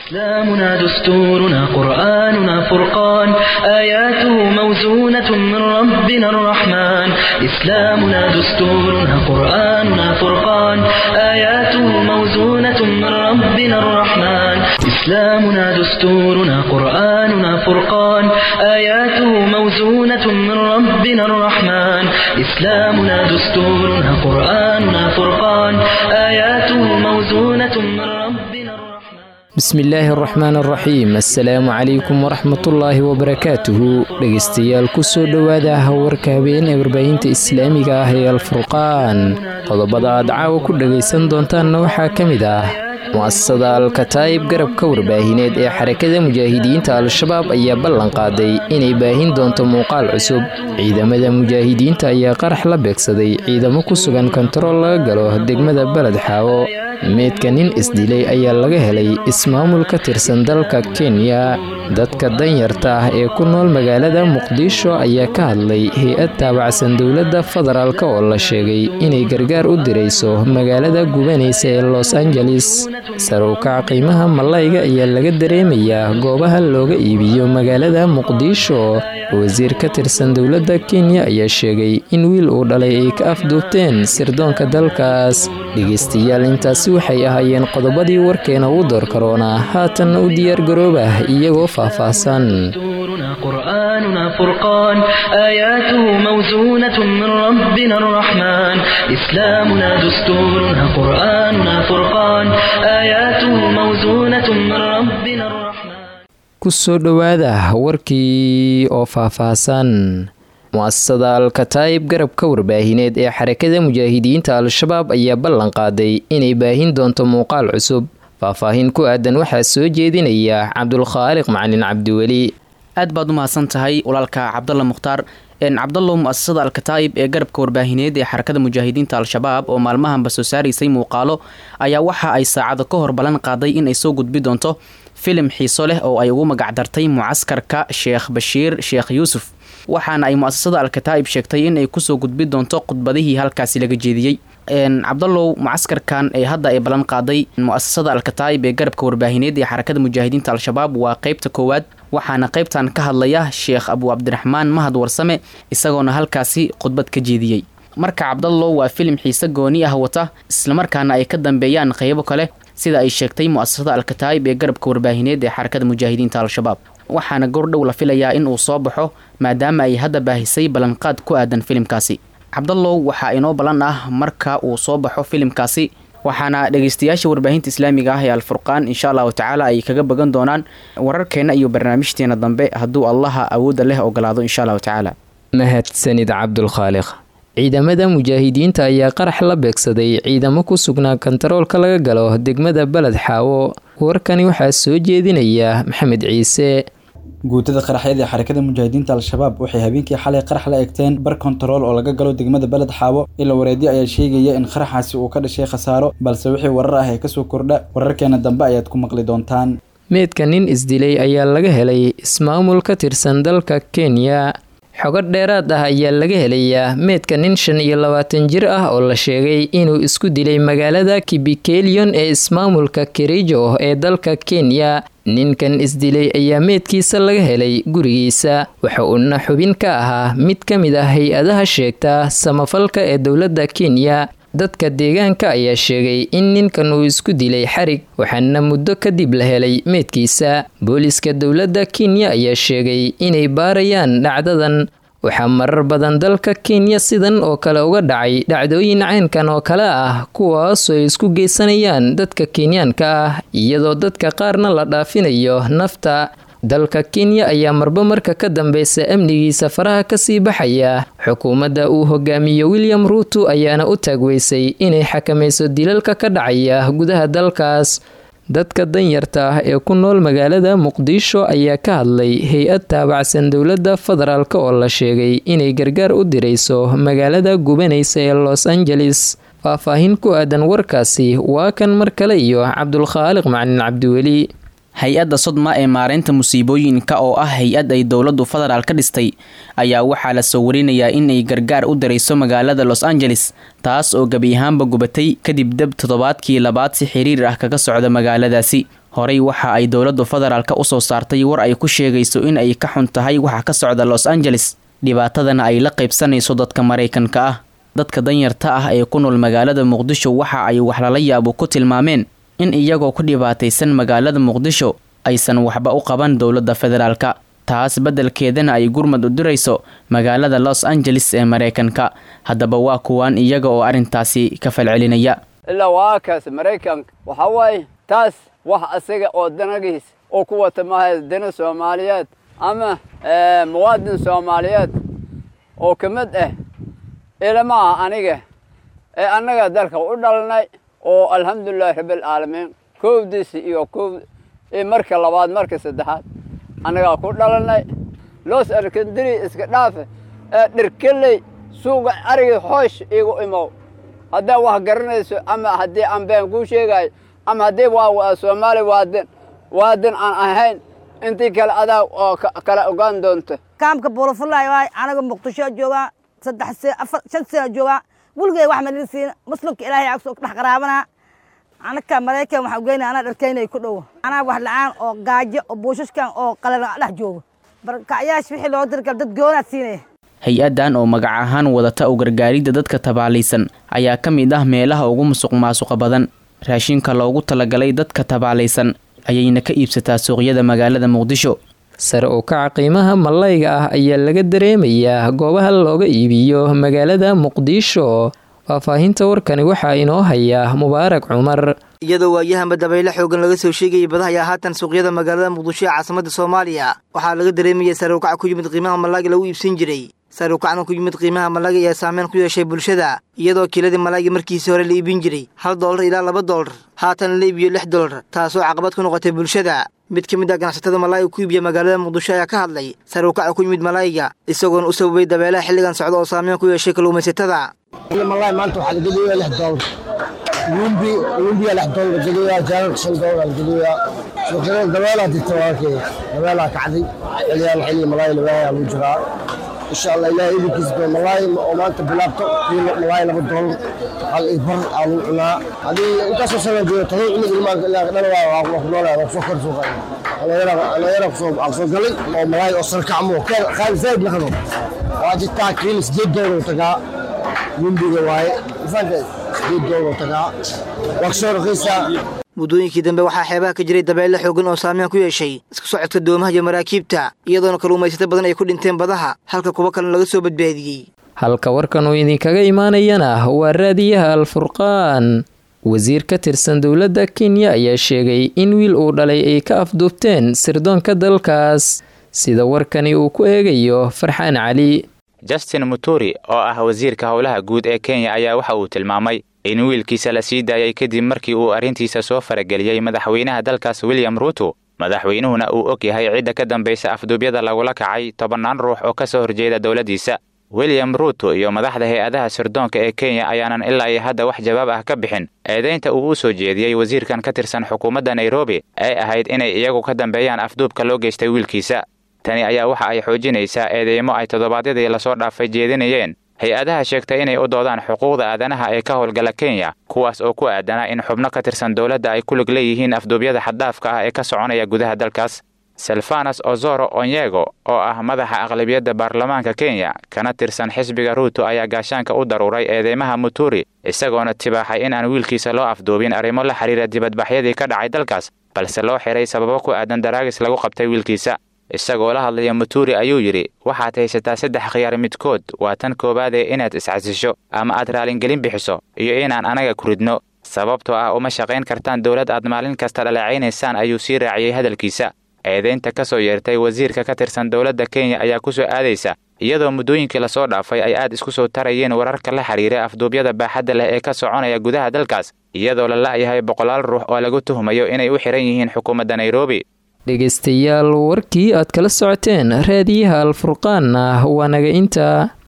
إسلامنا دستورنا قرآننا فرقان آياته موزونة من ربنا الرحمن إسلامنا دستورنا قرآننا فرقان آياته موزونة من ربنا الرحمن إسلامنا دستورنا قرآننا فرقان آياته موزونة من ربنا الرحمن إسلامنا دستورنا قرآننا فرقان آياته موزونة من ربنا الرحمن bismillaahi araxmaan araxiim assalaamu calaykum waraxmatullaahi wabarakaatuhu dhegeystayaal kusoo dhowaada warka habeen ee warbaahinta islaamiga ah ee alfurqaan qodobada aad caawa ku dhagaysan doontaanna waxaa ka mid ah mu'asasada alkataa'ib garabka warbaahineed ee xarakada mujaahidiinta al-shabaab ayaa ballan qaaday inay baahin doonto muuqaal cusub ciidamada mujaahidiinta ayaa qarax la beegsaday ciidamo ku sugan kontarool laga galo degmada beled xaawo meedka nin isdilay ayaa laga helay ismaamul ka tirsan dalka kenya dadka danyarta ah ee ku nool magaalada muqdisho ayaa ka hadlay hay-ad taabacsan dowladda federaalk oo la sheegay inay gargaar u dirayso magaalada gubanaysa ee los angeles sarowkaca qiimaha malayga ayaa laga dareemayaa goobaha looga iibiyo magaalada muqdisho wasiir ka tirsan dowladda kenya ayaa sheegay in wiil uu dhalay ay ka afduubteen sirdoonka dalkaas dhegeystayaal intaasi waxay ahaayeen qodobadii warkeena ugu door karoonaa haatanna u diyaargaroobah iyagoo faahfaahsan قرآننا فرقان آياته موزونة من ربنا الرحمن إسلامنا دستورنا قرآننا فرقان آياته موزونة من ربنا الرحمن kusoo dhowaada warkii oo faahfaahsan mu'asasada alkataa'ib garabka warbaahineed ee xarakada mujaahidiinta al-shabaab ayaa ballan qaaday inay baahin doonto muuqaal cusub faahfaahin ku aadan waxaa soo jeedinaya cabdulkhaaliq macalin cabdiweli aad baad u mahadsan tahay walaalka cabdalla mukhtaar cabdallow mu'asasada alkataa'ib ee garabka warbaahineed ee xarakada mujaahidiinta al-shabaab oo maalmahanba soo saaraysay muuqaalo ayaa waxa ay saacado ka hor ballan qaaday in ay soo gudbi doonto filim xiiso leh oo ay ugu magacdartay mucaskarka sheekh bashiir sheekh yuusuf waxaana ay mu'asasada alkataa'ib sheegtay in ay kusoo gudbi doonto khudbadihii halkaasi laga jeediyey cabdallow mucaskarkan ee hadda ay ballan qaaday mu'asasada alkataa'ib ee garabka warbaahineed ee xarakada mujaahidiinta al-shabaab waa qeybta koowaad waxaana qeybtan ka hadlaya sheekh abu cabdiraxmaan mahad warsame isagoona halkaasi khudbad ka jeediyey marka cabdallow waa filim xiise gooni ah wata islamarkaana ay ka dambeeyaan qeybo kale sida ay sheegtay mu'asasada alkataa'ib ee garabka warbaahineed ee xarakada mujaahidiinta al-shabaab waxaana gordhow la filayaa in uu soo baxo maadaama ay hadda baahisay ballanqaad ku aadan filimkaasi cabdallow waxaa inoo ballan ah marka uu soo baxo filimkaasi waxaana dhegeystayaasha warbaahinta islaamiga ah ee alfurqaan insha allahu tacaala ay kaga bagan doonaan wararkeenna iyo barnaamijteena dambe hadduu allaha awoodda leh ogolaado insha allahu tacaala mahadsanid cabdulkhaaliq ciidamada mujaahidiinta ayaa qarax la beegsaday ciidamo ku sugnaa kontaroolka laga galo degmada beled xaawo warkani waxaa soo jeedinaya maxamed ciise guutada qaraxyada ee xarakada mujaahidiinta al-shabaab waxay habeenkii xalay qarax la egteen bar kontarool oo laga galo degmada beled xaawo ila wareedyo ayaa sheegaya in qaraxaasi uu ka dhashay khasaaro balse wixii warar ah ee kasoo kordha wararkeena dambe ayaad ku maqli doontaan meedka nin isdilay ayaa laga helay ismaamul ka tirsan dalka kenya xogo dheeraad ah ayaa laga helayaa meedka nin shan iyo labaatan jir ah oo la sheegay inuu isku dilay magaalada kibikelion ee ismaamulka kerijo ee dalka kenya ninkan isdilay ayaa meedkiisa laga helay gurigiisa waxa uuna xubin ka ahaa mid ka mid ah hay-adaha sheegta samafalka ee dowladda kenya dadka deegaanka ayaa sheegay in ninkan uu isku dilay xarig waxaana muddo kadib la helay meedkiisa booliska dowladda kenya ayaa sheegay inay baarayaan dhacdadan waxaa marar badan dalka kenya sidan oo kale uga dhacay dhacdooyin caynkan oo kale ah kuwaasoo ay isku geysanayaan dadka kenyaanka ah iyadoo dadka qaarna la dhaafinayo nafta dalka kenya ayaa marba marka ka dambeysa amnigiisa faraha kasii baxaya xukuumadda uu hogaamiyo william ruuto ayaana u taagweysay inay xakamayso dilalka ka dhacaya gudaha dalkaas dadka danyarta ah ee ku nool magaalada muqdisho ayaa ka hadlay hay-ad taabacsan dowladda federaalk oo la sheegay inay gargaar u dirayso magaalada gubanaysa ee los angeles faahfaahin ku aadan warkaasi waa kan mar kale iyo cabdulkhaaliq macalin cabdiweli hay-adda sodma ee maareynta musiibooyinka oo ah hay-ad ay dowladdu federaal ka dhistay ayaa waxaa la soo warinayaa in ay gargaar u dirayso magaalada los angeles taas oo gebi ahaanba gubatay kadib deb toddobaadkii labaad si xiriir ah kaga socda magaaladaasi horey waxa ay dowladdu federaalka usoo saartay war ay ku sheegayso in ay ka xun tahay waxa ka socda los angeles dhibaatadana ay la qaybsanayso dadka maraykanka ah dadka danyarta ah ee ku nool magaalada muqdisho waxa ay wax lala yaabo ku tilmaameen in iyagoo ku dhibaataysan magaalada muqdisho aysan waxba u qaban dowladda federaalka taas beddelkeedana ay gurmad u dirayso magaalada los angeles ee maraykanka haddaba waa kuwaan iyaga oo arrintaasi ka falcelinaya ilaa waa kaas maraykanka waxaa waaye taas wax asaga oo danagiis oo ku wata maaha dana soomaaliyeed ama muwaadin soomaaliyeed oo ka mid ah ilama ah aniga ee annaga dalka u dhalnay oo alxamdulilahi rabbialcaalamiin koowdiisi iyo koow marka labaad marka saddexaad annagaa ku dhalanay loos arkandiri iska dhaafe ee dhirkeley suuga ariga hoosh igu imow haddaa wax garanayso ama haddii aan been kuu sheegayo ama haddii waa soomaali waadin waadin aan ahayn intii kale adaa oo kala ogaan doonta kaamka buulafulay waay anaga muqdisho joogaa saddex se afar shan sano joogaa weligay wax malin siin muslimka ilaahay agsoo dhex qaraabanaa anaka maraykan waxaa ugeynaya anaa dharkaynay ku dhowo anaa wax la-aan oo gaajo oo buushashkan oo qalala dhex joogo barkacyaasha wixii loo dirgal dad goonaad siinaya hay-addan oo magac ahaan wadata u gargaaridda dadka tabaalaysan ayaa ka mid ah meelaha ugu musuq maasuqa badan raashinka loogu talagalay dadka tabaalaysan ayayna ka iibsataa suuqyada magaalada muqdisho sare u kaca qiimaha malayga ah ayaa laga dareemayaa goobaha looga iibiyo magaalada muqdisho faahfaahinta warkani waxaa inoo haya mubaarak cumar iyadoo waayahanba dabaylo xoogan laga soo sheegayay badaha ayaa haatan suuqyada magaalada muqdisho ee caasimada soomaaliya waxaa laga dareemayay sare ukaca ku yimid qiimaha malaaga lagu iibsan jiray sare ukacna ku yimid qiimaha malaaga ayaa saameyn ku yeeshay bulshada iyadoo kiiladii malaaga markiisii hore la iibin jiray hal doolar ilaa laba doolar haatan la iibiyo lix doolar taasoo caqabad ku noqotay bulshada mid ka mid ah ganacsatada malaayiga ku iibiya magaalada muqdisho ayaa ka hadlay sare ukaca ku yimid malaayiga isagoona u sababay dabeelaha xilligan socda oo saameyn ku yeeshay kalluumaysatada malaay maanta waxaa la geliyaa lix doolar lumbi lumbiya lix doolar la geliyaa jaalalka shan doolar la geliyaa suuqyada dabeelaa dirta walaalkay dabeelaa kacday xiliyaan xilli malaay lawaaya lagu jiraa insha allah ilaahay idinkiisa malaay oo maanta bilaabto kiilo malaay laba doolar hal ibar aa lagu cunaa haddii intaasoo sana joogo todoba cunug ilmaanka ilaa dhalawaa waa ku noolaya waa kusoo kor suuqa dhalinyara kusoo galay oo malaay oo sarkacmo qaali zaid naqdo waa jirtaa kiilo sideed doolar tagaa lumbiga waaye sideed doolar tagaa waa kasoo raqiisaa muddooyinkii dambe waxaa xeebaha ka jiray dabeelle xoogan oo saameyn ku yeeshay isku socodka doomaha iyo maraakiibta iyadoona kalluumaysato badan ay ku dhinteen badaha halka kuwo kalena laga soo badbaadiyey halka warkan uu idinkaga imaanayana waa raadiyaha alfurqaan wasiir ka tirsan dowladda kenya ayaa sheegay in wiil uu dhalay ay ka afduubteen sirdoonka dalkaas sida warkani uu ku eegayo farxaan cali justin muturi oo ah wasiirka howlaha guud ee kenya ayaa waxa uu tilmaamay in wiilkiisa la sii daayay kadib markii uu arrintiisa soo farageliyey madaxweynaha dalkaas william ruuto madaxweynuhuna uu og yahay cidda ka dambaysa afduubyada lagula kacay tobannaan ruux oo ka soo horjeeda dowladdiisa william ruuto iyo madaxda hay-adaha sirdoonka ee kenya ayaanan ilaa iyo hadda wax jawaab ah ka bixin eedaynta uu u soo jeediyey wasiirkan ka tirsan xukuumadda nairobi ee ahayd inay iyagu ka dambeeyaan afduubka loo geystay wiilkiisa tani ayaa waxa ay xoojinaysaa eedeymo ay toddobaadyadii lasoo dhaafay jeedinayeen hay-adaha sheegtay inay u doodaan xuquuqda aadanaha ee ka howlgala kenya kuwaas oo ku aadanaa in xubno ka tirsan dowladda ay ku lig leeyihiin afduubyada xaddaafka ah ee ka soconaya gudaha dalkaas selfanas ozoro onyego oo ah madaxa aqlabiyadda baarlamaanka kenya kana tirsan xisbiga ruuto ayaa gaashaanka u daruuray eedeymaha muturi isagoona tibaaxay in aan wiilkiisa loo afduubin arrimo la xidhiira dibadbaxyadii ka dhacay dalkaas balse loo xiray sababo ku aadan daraagis lagu qabtay wiilkiisa isagoo la hadlaya muturi ayuu yidhi waxaad haysataa saddex khiyaar midkood waa tan koowaadee inaad iscasisho ama aad raalingelin bixiso iyo inaan anaga ku ridno sababtoo ah uma shaqayn kartaan dowlad aad maalin kasta dhaleecaynaysaan ayuu sii raaciyey hadalkiisa eedaynta ka soo yeertay wasiirka ka tirsan dowladda kenya ayaa ku soo aadaysa iyadoo muddooyinkii lasoo dhaafay ay aad isku soo tarayeen wararka la xidhiira afduubyada baaxadda leh ee ka soconaya gudaha dalkaas iyadoo la la'yahay boqolaal ruux oo lagu tuhmayo inay u xihan yihiin xukuumadda nairobi dhegaystayaal warkii aad kala socoteen raadiyaha alfurqaanna waa naga intaa